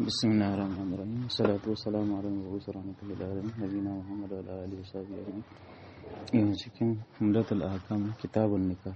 بسم الله الرحمن الرحيم والصلاة والسلام على المبعوث رحمة للعالمين نبينا محمد وعلى آله وصحبه أجمعين yin cikin humdatul ahkam kitabun nikah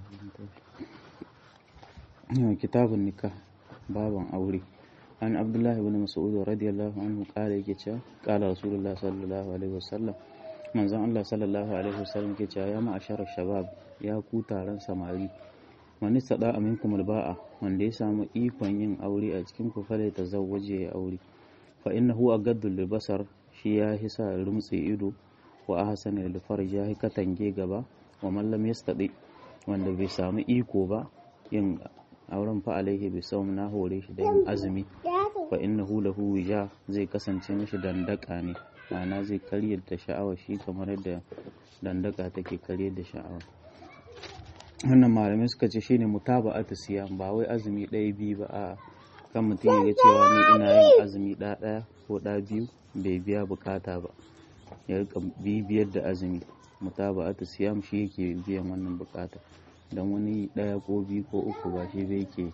kitabun nikah baban aure an abdullahi ibn mas'ud radiyallahu anhu kala yake cewa kala rasulullah sallallahu alaihi wasallam manzon Allah sallallahu alaihi wasallam yake cewa ya ma'ashar shabab ya ku taron samari wani sada aminkum alba'a wanda ya samu ikon yin aure a cikin ku fale ta zawwaje ya aure fa innahu agaddu libasar shi ya hisa rumtse ido wa ahsana lil farj ya katange gaba wa man lam yastadi wanda bai samu iko ba yin auren fa alaihi bi sawm na hore shi da yin azumi fa innahu lahu wija zai kasance mishi dandaka ne ma'ana zai karyar da sha'awa shi kamar yadda dandaka take karyar da sha'awa wannan malamai suka ce shine mutaba'atu siyam ba wai azumi ɗaya biyu ba a kan mutum ya ga cewa ni ina yin azumi ɗaya ɗaya ko ɗaya biyu bai biya bukata ba ya rika bibiyar da azumi mutaba'atu siyam shi yake biyan wannan bukata dan wani ɗaya ko biyu ko uku ba shi bai ke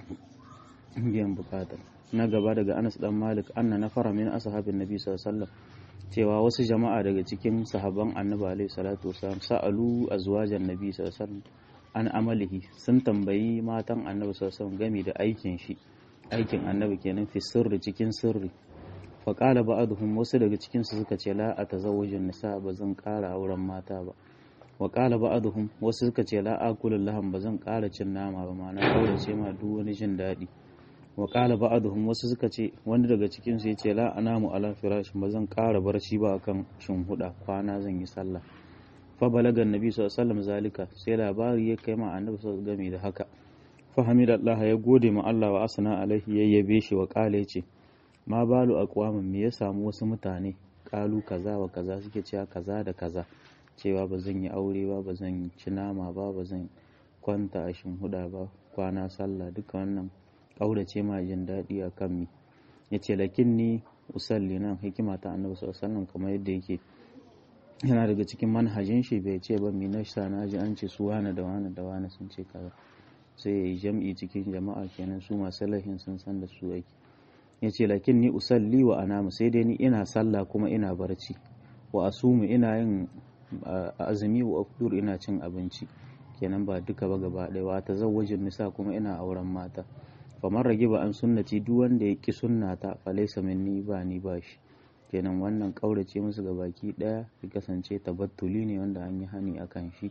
biyan bukata na gaba daga Anas dan Malik anna nafara min ashabin nabi sallallahu alaihi wasallam cewa wasu jama'a daga cikin sahabban annabi alaihi salatu wasallam sa'alu azwajan nabi sallallahu alaihi wasallam an amalihi sun tambayi matan annabi sallallahu alaihi gami da aikin shi aikin annabi kenan fi sirri cikin sirri fa qala ba'dhum wasu daga cikin su suka ce la atazawwajun nisa ba zan ƙara auren mata ba wa qala ba'dhum wasu suka ce la akulul laham ba zan ƙara cin nama ba ma'ana kawai ce ma duk wani jin daɗi wa qala ba'dhum wasu suka ce wani daga cikin su yace la anamu ala firash ba zan ƙara barci ba akan huda kwana zan yi sallah fa balaga annabi sallallahu alaihi wasallam zalika sai labari ya kai ma annabi sallallahu game da haka fa hamidallah ya gode ma Allah wa asna alaihi yayyabe shi wa qala yace ma balu aqwamin me ya samu wasu mutane kalu kaza wa kaza suke cewa kaza da kaza cewa ba zan yi aure ba ba zan ci nama ba ba zan kwanta a huda ba kwana sallah duka wannan kaurace ma jin daɗi a kan mi yace lakin ni usalli nan hikima ta annabi sallallahu alaihi wasallam kamar yadda yake yana daga cikin manhajin shi bai ce ba mina sa na ji an ce su wane da wane da wane sun ce kaza sai ya yi jam'i cikin jama'a kenan su masu lahin sun san da su ake ya ce lakin ni usalli wa anamu sai dai ni ina sallah kuma ina barci wa asumu ina yin azumi wa afdur ina cin abinci kenan ba duka ba gaba ɗaya wa ta zawajin nisa kuma ina auren mata famar rage ba an sunnati duk wanda ya ki sunnata falaisa minni ba ni ba shi kenan wannan ƙaurace musu ga baki ɗaya ya kasance tabattuli ne wanda an yi hani a kan shi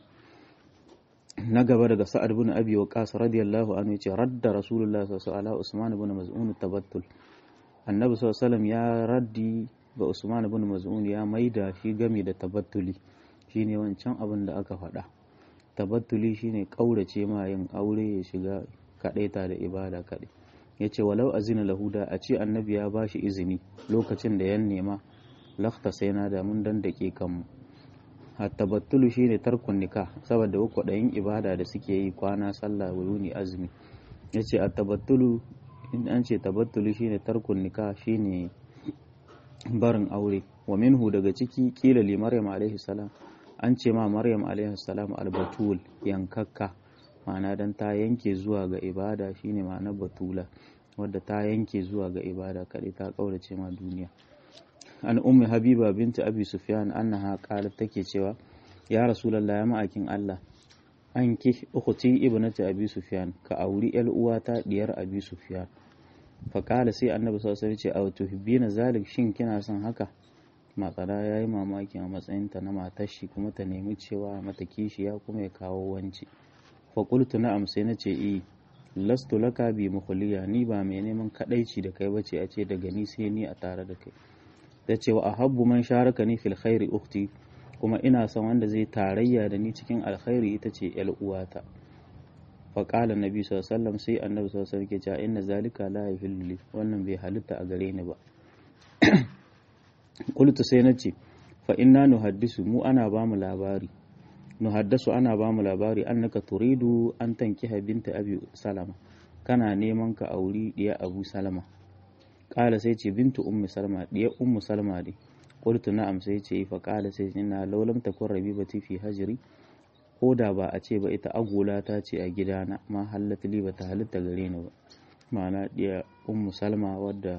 na gaba daga sa'ad bin abi waqas radiyallahu anhu yace radda rasulullah sallallahu alaihi usman bin maz'un tabattul annabi sallallahu alaihi ya raddi ga usman bin maz'un ya maida shi game da tabattuli shine wancan abin da aka faɗa tabattuli shine ƙaurace ma yin aure ya shiga kaɗaita da ibada kaɗai ya ce walau azina lahuda a ce annabi ya ba shi izini lokacin da ya nema lakta sai na da mun dan dake kanmu tabattulu shi ne tarkun nika saboda kwaɗayin ibada da suke yi kwana sallah wuni azumi ya ce a tabattulu in an ce tabattulu shi ne tarkun nika shi ne barin aure wa minhu daga ciki kila li maryam alaihi salam an ce ma maryam alaihi salam albatul yankakka ma'ana dan ta yanke zuwa ga ibada shine ma'anar batula wadda ta yanke zuwa ga ibada kaɗai ta ƙaurace ma duniya an ummi habiba binta abi sufyan annaha qalat take cewa ya rasulullah ya ma'akin Allah an ki ukhti ibnati abi sufyan ka auri yar uwata diyar abi sufyan fa qala sai annabi sallallahu alaihi wasallam ce aw tuhibbina zalik shin kina son haka matsala ya yi mamaki a matsayinta na matar shi kuma ta nemi cewa mata kishiya kuma ya kawo wanci faƙultu na'am sai na ce i lastu laka bi mukhliya ni ba mai neman kadaici da kai bace a ce daga ni sai ni a tare da kai da ce wa ahabbu man sharaka ni fil khairi ukhti kuma ina son wanda zai tarayya da ni cikin alkhairi ita ce yar uwata fa qala nabi sallallahu alaihi wasallam sai annabi sallallahu alaihi wasallam ke cewa inna zalika la yahillu wannan bai halitta a gare ni ba qultu sai na ce fa inna nuhaddisu mu ana ba mu labari nuhaddasu ana ba mu labari annaka turidu an tankiha binta abi salama kana neman ka auri diya abu salama kala sai ce bintu ummu salama diya ummu salama ne qultu na'am sai ce fa kala sai ina laulam takun rabibati fi hajri ko da ba a ce ba ita agola ta ce a gidana ma halatta li ba ta halitta gare ni ba ma'ana diya ummu salma wadda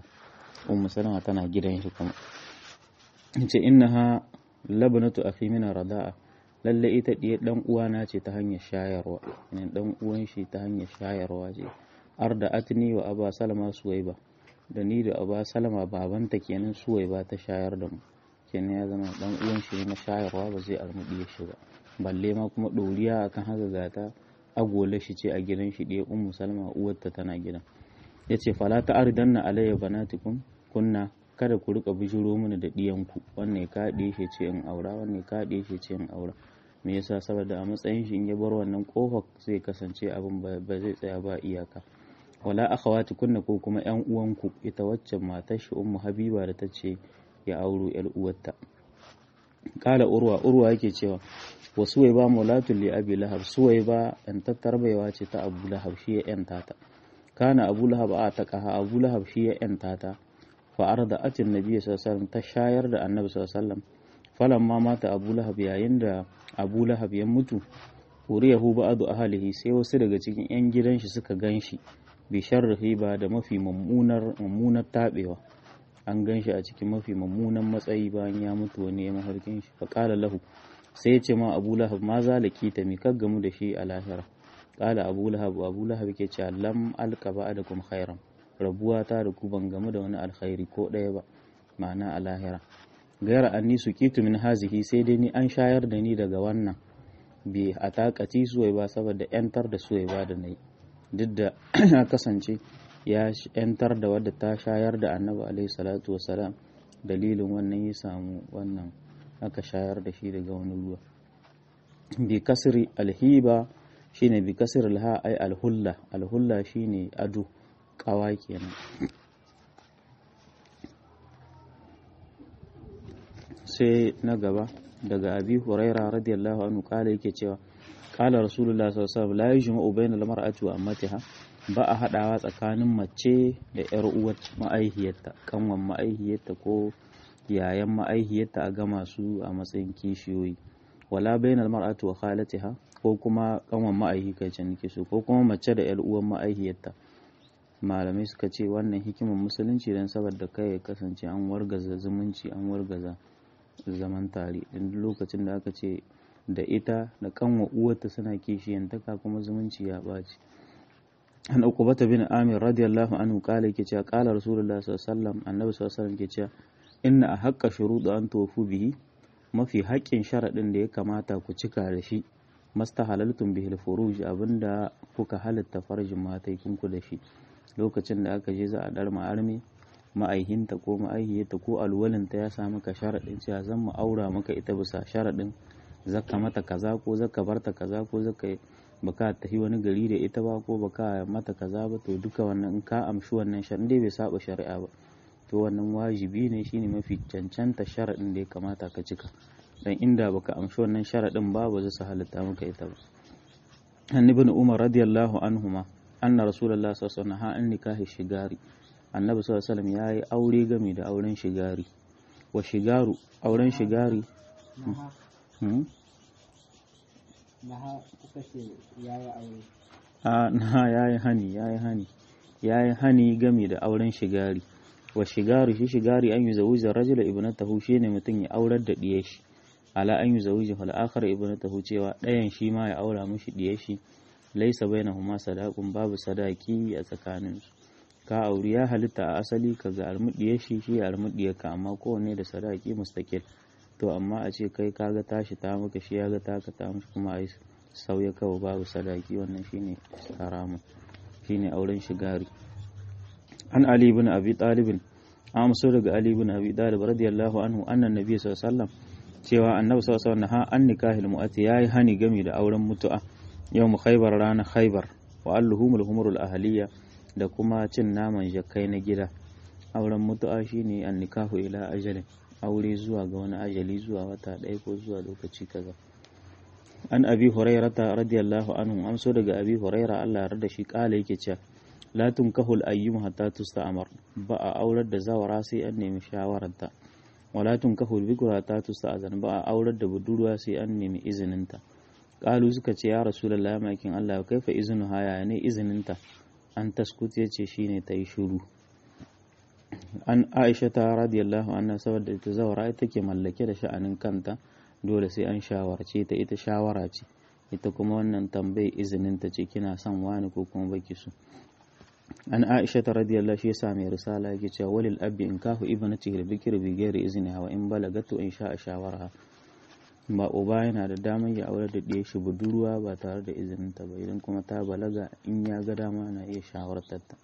ummu salama tana gidan shi kuma ce innaha labnatu akhi min rada'a lalle ita diye dan uwana ce ta hanyar shayarwa ne dan uwan shi ta hanyar shayarwa ce arda atni wa aba salama suwaiba da ni da aba salama babanta kenan suwaiba ta shayar da mu kenan ya zama dan uwan shi na shayarwa ba zai almudi shi ba balle ma kuma doriya akan haka gata agola shi ce a gidan shi diye ummu salama uwarta tana gidan yace fala ta ardanna alayya banatikum kunna kada ku rika bijiro mini da ɗiyanku wannan ka ɗiye shi ce in aura wannan ka ɗiye shi ce in aura me yasa saboda a matsayin shi in ya bar wannan kofar zai kasance abin ba zai tsaya ba iyaka wala akhawati kunna ko kuma yan uwanku ita waccan matar shi ummu habiba da tace ya auro yar uwarta kala urwa urwa yake cewa wa suwaiba maulatul li abi lahab suwaiba yan tattarbaiwa ce ta abu lahab shi ya yanta ta kana abu lahab a taqaha abu lahab shi ya yanta ta فأرضعت النبي صلى الله عليه وسلم تشاير da annabi sallallahu alaihi wasallam falamma mata Abu Lahab yayin da Abu Lahab ya mutu uriyahu ba'du ahlihi sai wasu daga cikin yan gidan shi suka ganshi bi sharrihi ba da mafi mummunar mummunar tabewa an ganshi a cikin mafi mummunan matsayi bayan ya mutu wani ya maharkin shi fa qala lahu sai ya ce ma Abu Lahab ma zalaki ta mi gamu da shi a lahira qala Abu Lahab Abu Lahab ke cewa lam alqa ba'dakum khairan rabuwa ta da ku ban gamu da wani alkhairi ko ɗaya ba ma'ana a lahira gaira anni su kitu min hazihi sai dai ni an shayar da ni daga wannan bi a takaci suwai ba saboda yantar da suwai ba da nayi duk da ya kasance ya yantar da wadda ta shayar da annabi alaihi salatu wasalam dalilin wannan ya samu wannan aka shayar da shi daga wani ruwa bi kasri alhiba shine bi kasri alha ay alhulla alhulla shine ado kawa kenan sai na gaba daga abi huraira radiyallahu anhu kala yake cewa kala rasulullah sallallahu alaihi wasallam la yujma'u bayna al-mar'ati wa ammatiha ba a hadawa tsakanin mace da yar uwar ma'aihiyarta kanwan ma'aihiyarta ko yayan ma'aihiyarta a gama su a matsayin kishiyoyi wala bayna al-mar'ati wa khalatiha ko kuma kanwan ma'aihi kai ce nake so ko kuma mace da yar uwar ma'aihiyarta malamai suka ce wannan hikimar musulunci don saboda kai ya kasance an wargaza zumunci an wargaza zaman tare in lokacin da aka ce da ita da kanwa uwarta suna kishiyantaka kuma zumunci ya ɓaci an uqbata bin amir radiyallahu anhu kala yake cewa kala rasulullah sallallahu alaihi wasallam annabi sallallahu alaihi wasallam ke cewa inna a haqqa shuruɗu an tofu bihi mafi haƙƙin sharaɗin da ya kamata ku cika da shi mastahalaltum bihil furuj abinda kuka halatta farjin mataikinku da shi lokacin da aka je za a dar ma'armi ma'aihinta ko ma'aihiyarta ko alwalinta ya sa maka sharaɗin cewa zan mu aura maka ita bisa sharaɗin zaka mata kaza ko zaka barta kaza ko zaka baka tafi wani gari da ita ba ko baka mata kaza ba to duka wannan in ka amshi wannan sharaɗin dai bai saba shari'a ba to wannan wajibi ne shine mafi cancanta sharaɗin da ya kamata ka cika dan inda baka amshi wannan sharaɗin ba ba zai su halitta maka ita ba annabi umar radiyallahu anhuma anna rasulullah sallallahu alaihi wasallam an nikahi shigari annabi sallallahu alaihi wasallam yayi aure game da auren shigari wa shigaru auren shigari a na yayi hani yayi hani yayi hani game da auren shigari wa shigaru shi shigari an yi zawujar rajula ibnatahu shine mutum ya aurar da diyar shi ala an yi zawujar fal akhar ibnatahu cewa ɗayan shi ma ya aura mishi diyar shi laisa bainahuma sadaqun babu sadaki a tsakaninsu ka auri ya halitta a asali ka ga almudiyar shi shi almudiyar ka amma kowanne da sadaki mustaqil to amma a ce kai kaga tashi ta maka shi ya ga taka ta mishi kuma ai sauya kawai babu sadaki wannan shine haramun shine auren shigari an ali ibn abi talib an so daga ali ibn abi talib radiyallahu anhu annan nabi sallallahu alaihi wasallam cewa annabi sallallahu alaihi wasallam ha an nikahil mu'ati yayi hani gami da auren mutu'a yau khaibar ranar khaibar wa alluhumul humurul ahaliya da kuma cin naman jakai na gida auren mutu'a shine an nikahu ila ajalin aure zuwa ga wani ajali zuwa wata ɗaya ko zuwa lokaci kaza an abi hurairata radiyallahu anhu amso daga abi huraira Allah ya da shi kala yake cewa la tunkahul ayyum hatta tusta'mar ba a aurar da zawara sai an nemi shawararta wala tunkahul bikra hatta tusta'zan ba a aurar da budurwa sai an nemi izininta kalu suka ce ya rasulullah ya makin Allah kaifa izinu haya ne izininta an taskut ya ce shine ta yi shuru an aisha ta radiyallahu anha saboda ita zawara ita ke mallake da sha'anin kanta dole sai an shawarce ta ita shawara ce ita kuma wannan tambayi izinin ta ce kina son wani ko kuma baki so an aisha ta radiyallahu shi yasa mai risala yake cewa walil abbi in kahu ibnati al bikr bi ghairi izni wa in balagatu in sha'a shawara ba uba yana da damar ya aure da ɗaya shi budurwa ba tare da izinin ta ba idan kuma ta balaga in ya ga dama na iya shawartar ta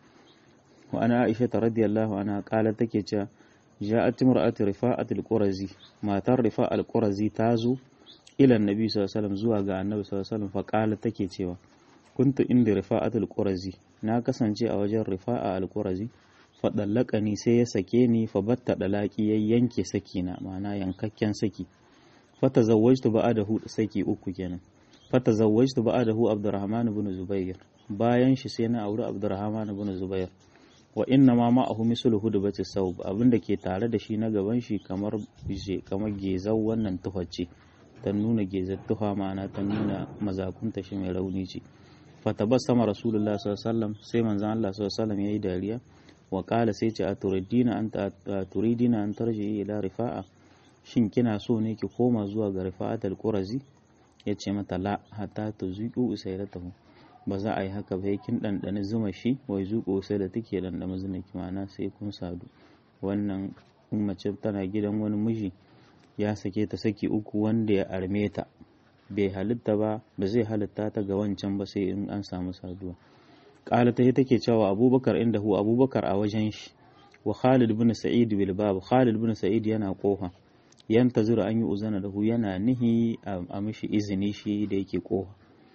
wa ana aisha ta radiyallahu anha kala take cewa ja'at imra'atu rifa'at al-qurazi matar rifa' al-qurazi ta zo ila annabi sallallahu alaihi wasallam zuwa ga annabi sallallahu alaihi wasallam fa kala take cewa kuntu inda rifa'at al-qurazi na kasance a wajen rifa'a al-qurazi fa dallaqani sai ya sake ni fa batta dalaki ya yanke saki na ma'ana yankakken saki fa tazawwajtu ba'dahu saki uku kenan fa tazawwajtu ba'dahu abdurrahman ibn zubair bayan shi sai na auri abdurrahman ibn zubair wa inna ma ma'ahu mislu hudbati saub abinda ke tare da shi na gaban shi kamar bije kamar gezau wannan tuhacce ta nuna gezar tuha ma'ana ta nuna mazakunta shi mai rauni ce fatabassama rasulullah sallallahu alaihi wasallam sai manzon Allah sallallahu alaihi wasallam yayi dariya wa qala sai ce aturidina an turidina an tarji ila rifa'a shin kina so ne ki koma zuwa ga rifa'atul qurazi yace mata la hatta tuziqu usailatahu ba za a yi haka ba kin ɗanɗani zuma shi wai zuƙo sai da take ɗanɗana zuma kimana sai kun sadu wannan in mace tana gidan wani miji ya sake ta saki uku wanda ya arme ta bai halitta ba ba zai halitta ta ga wancan ba sai in an samu saduwa ƙala ta take cewa abubakar inda hu abubakar a wajen shi wa khalid bin sa'id bil bab khalid bin sa'id yana kofa yantazira an yi uzana da hu yana nihi a mishi izini shi da yake kofa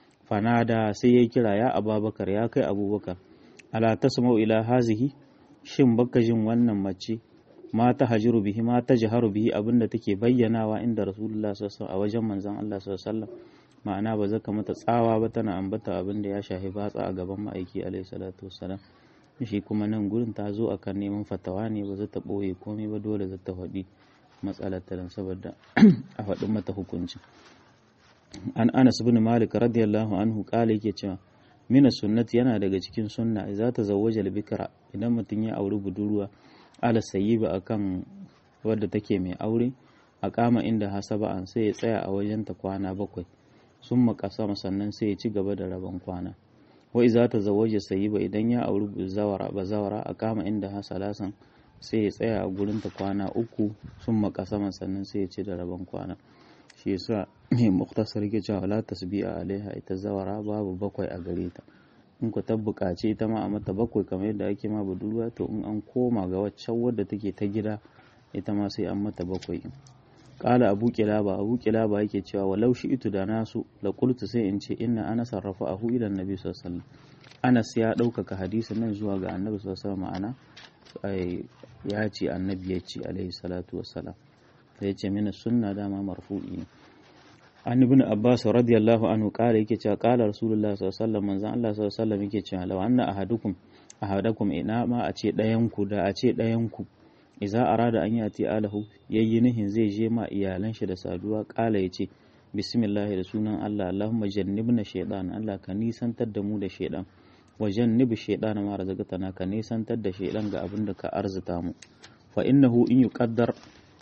fanada sai ya kira ya ababakar ya kai abubakar ala tasma'u ila hazihi shin baka jin wannan mace ma ta hajiru bihi ma ta jaharu bihi abinda take bayyanawa inda rasulullah sallallahu a wajen manzon Allah sallallahu ma'ana ba zaka mata tsawa ba tana ambata abinda ya shafi batsa a gaban ma'aiki alaihi salatu wassalam shi kuma nan gurin ta zo akan neman fatawa ne ba za ta boye komai ba dole za ta faɗi matsalar ta saboda a faɗin mata hukuncin an anas bin malik radiyallahu anhu kala yake cewa mina sunnati yana daga cikin sunna za ta zawwaja bikra idan mutum ya auri budurwa ala sayyiba akan wadda take mai aure a kama inda hasaba an sai ya tsaya a wajen ta kwana bakwai sun makasa sannan sai ya ci gaba da rabon kwana wa iza ta zawwaja sayyiba idan ya auri zawara bazawara a kama inda hasalasan sai ya tsaya a gurin ta kwana uku sun makasa sannan sai ya ci da rabon kwana shi yasa mai muktasar ke cewa la tasbi'a alaiha ita zawara babu bakwai a gare ta in ku ta buƙaci ita ma a mata bakwai kamar yadda ake ma budurwa to in an koma ga waccan wadda take ta gida ita ma sai an mata bakwai kala abu kilaba abu kilaba yake cewa walau shi itu da nasu la qultu sai in ce inna ana sarrafa ahu ila annabi sallallahu alaihi wasallam anas ya ɗaukaka hadisin nan zuwa ga annabi sallallahu alaihi wasallam ma'ana ya ce annabi ya ce alaihi salatu wassalam sai ce mina sunna dama marfu'i ne an ibn abbas radiyallahu anhu kala yake cewa kala rasulullah sallallahu alaihi wasallam manzon Allah sallallahu alaihi wasallam yake cewa law anna ahadukum ahadakum ina ma a ce ɗayan ku da a ce ɗayan ku idza arada an yati alahu yayi nihin zai je ma iyalan shi da saduwa kala yace bismillah da sunan Allah Allahumma jannibna shaytan Allah ka nisantar da mu da shaytan wa jannibi shaytan ma razaqtana ka nisantar da shaytan ga abin da ka arzuta mu fa innahu in yuqaddar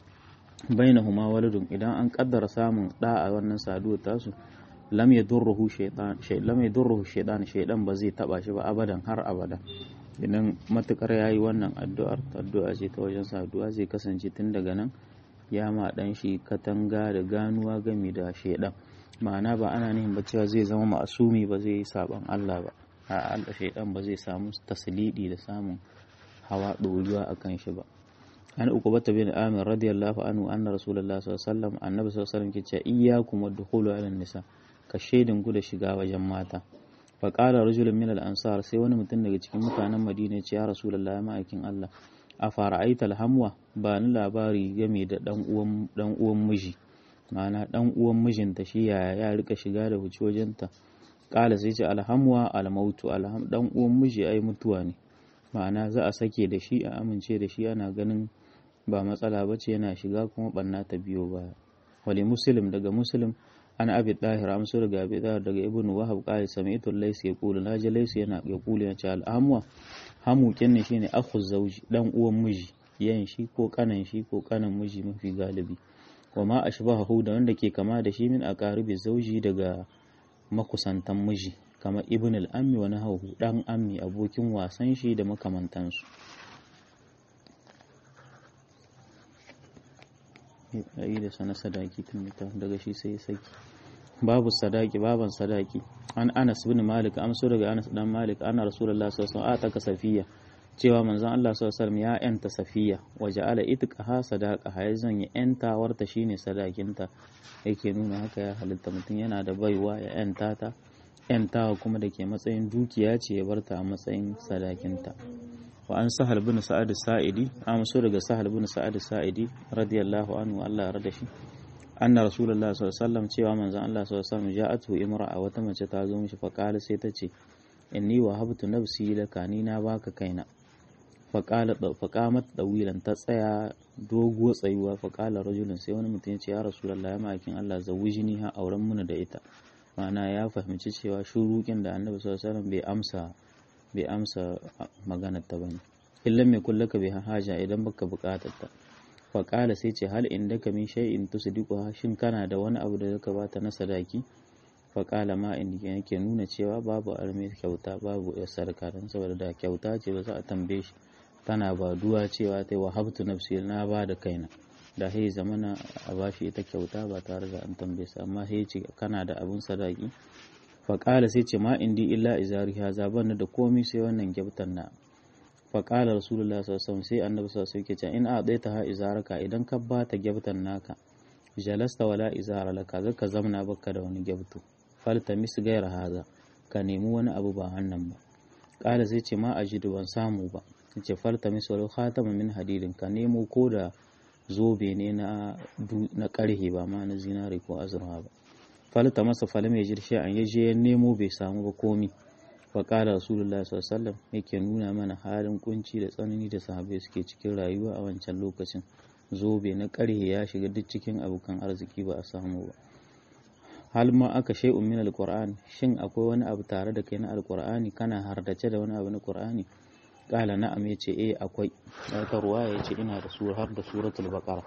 bainahuma waladun idan an kaddara samun da a wannan saduwar tasu lam yadurruhu shaytan shay lam yadurruhu shaytan shaydan ba zai taba shi ba abadan har abada idan matukar yayi wannan addu'ar addu'a ce ta wajen saduwa zai kasance tun daga nan ya ma dan shi katanga da ganuwa game da shaydan ma'ana ba ana nihin ba cewa zai zama ma'asumi ba zai yi saban Allah ba a Allah shaydan ba zai samu taslidi da samun hawa ɗoriwa akan shi ba an ukubata bin amir radiyallahu anhu anna rasulullah sallallahu alaihi wasallam annabi sallallahu alaihi wasallam ke cewa iyyakum wadkhulu ala nisa ka shaidin ku da shiga wajen mata fa qala rajulun min al ansar sai wani mutum daga cikin mutanen madina ya ce ya rasulullah ma'aikin Allah a fara'aita alhamwa ba ni labari game da dan uwan dan uwan miji ma'ana dan uwan mijinta shi yaya ya rika shiga da huci wajenta qala sai ce alhamwa almautu alham dan uwan miji ai mutuwa ne ma'ana za a sake da shi a amince da shi ana ganin ba matsala ba ce yana shiga kuma banna ta biyo baya wali muslim daga muslim an abi dahir amsu daga abi dahir daga ibnu wahab qali sami'tu laysa yaqulu na ji laysa yana yaqulu ya ce al'amwa hamu kinne shine akhu zawji dan uwan miji yan shi ko kanan shi ko kanan miji mafi galibi wa ma ashbahu da wanda ke kama da shi min aqaribi zauji daga makusantan miji kamar ibn al-ammi wa nahawu dan ammi abokin wasan shi da makamantansu ayi da sana sadaki tun daga shi sai saki babu sadaki baban sadaki an anas bin malik amso daga anas dan malik ana rasulullahi sallallahu alaihi wasallam safiya cewa manzon Allah sallallahu alaihi wasallam ya yanta safiya wa ja'ala itqaha sadaqa ya zanya yanta warta shine sadakinta yake nuna haka ya halitta mutum yana da baiwa ya yanta ta yantawa kuma da ke matsayin dukiya ce ya barta a matsayin sadakinta wa an sahal bin sa'ad sa'idi amso daga sahal bin sa'ad sa'idi radiyallahu anhu Allah ya rada shi anna rasulullah sallallahu alaihi wasallam cewa manzon Allah sallallahu alaihi wasallam ja'atu imra'a wata mace ta zo mishi fa qala sai ta ce inni wa habtu nafsi laka ni na baka kaina fa qala fa qamat dawilan ta tsaya doguwa tsayuwa fa qala rajulun sai wani mutum ya ce ya rasulullah ya makin Allah zawijini ha auren muna da ita ma'ana ya fahimci cewa shurukin da annabi sallallahu alaihi wasallam bai amsa bai amsa maganar ta bane illan mai kullaka bai haja idan baka bukatar ta faƙala sai ce hal inda ka min shay'in tusdiquha shin kana da wani abu da zaka bata na sadaki faƙala ma inda yake nuna cewa babu arme kyauta babu ya sarka dan saboda da kyauta ce ba za a tambaye shi tana ba duwa cewa ta wa habtu nafsi na ba da kaina da sai zamana a bashi ita kyauta ba tare da an tambaye sa amma sai ce kana da abun sadaki faƙala sai ce ma indi illa izari haza ban da komai sai wannan kyautar na faƙala rasulullah sallallahu sai annabi sallallahu alaihi wasallam in a ɗaya ta ha izaraka idan ka ba ta gyabtan naka jalasta wala izara laka zaka zamna baka da wani gyabtu falta mis gaira haza ka nemi wani abu ba wannan ba ƙala sai ce ma ajidu ban samu ba ce falta mis walau khatama min hadidin ka nemo ko da zobe ne na na karhe ba ma na zinari ko azurfa ba falta masa falam ya jirshe an yaje ya nemo bai samu ba komi faƙala rasulullah sallallahu yake nuna mana halin kunci da tsanani da sahabbai suke cikin rayuwa a wancan lokacin zobe na ƙarhe ya shiga duk cikin abokan arziki ba a samu ba hal ma aka shay'un min alquran shin akwai wani abu tare da kai na alqur'ani kana hardace da wani abu na qur'ani qala na'am yace eh akwai wata ruwaya yace ina da sura har da suratul baqara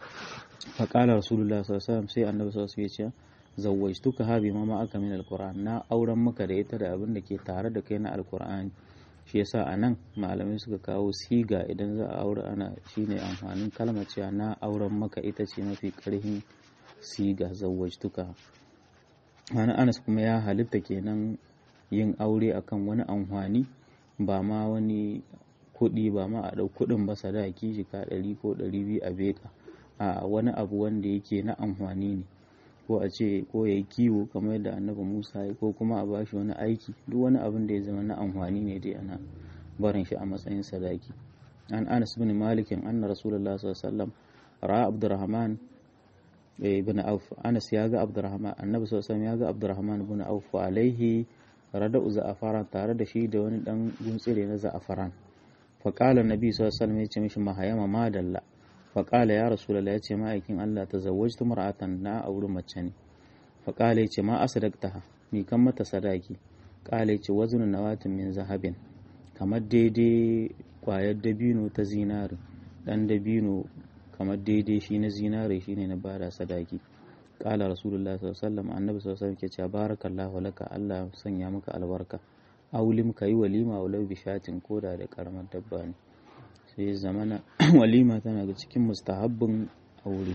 faƙala rasulullah sallallahu sai annabi sallallahu alaihi wasallam ya ce zawwajtuka ha bima ma aka min alquran na auren maka da ita da abin da ke tare da kai na alqur'ani shi yasa anan malamai suka kawo siga idan za a aure ana shine amfanin kalmar cewa na auren maka ita ce mafi karhin siga zawwajtuka wani anas kuma ya halitta kenan yin aure akan wani amfani ba ma wani kuɗi ba ma a ɗau kuɗin ba sadaki jika ɗari ko ɗari biyu a beka a wani abu wanda yake na amfani ne ko a ce ko ya yi kiwo kamar yadda annabi musa ya ko kuma a bashi wani aiki duk wani abin da ya zama na amfani ne dai ana barin shi a matsayin sadaki an anas bin malikin anna rasulullah sallallahu alaihi wasallam ra'a abdurrahman ibn auf anas ya ga abdurrahman annabi sallallahu alaihi wasallam ya ga abdurrahman ibn auf alaihi rada'u za'afaran tare da shi da wani dan guntsire na za'afaran fa qala annabi sallallahu alaihi wasallam ya ce mishi mahayama madalla faƙala ya rasu ya ce ma'aikin Allah ta zawajtu mar'atan na auri mace ne faƙala ya ce ma asadakta mi kan mata sadaki ƙala ya ce wazinin nawatin min zahabin kamar daidai ƙwayar dabino ta zinari ɗan dabino kamar daidai shi na zinari shi ne na bada sadaki ƙala rasulullah sallallahu annabi sallallahu ke cewa barakallahu laka Allah sanya maka albarka aulim ka yi walima walau bishatin koda da karamar dabba ne sai zamana walima tana ga cikin mustahabbin aure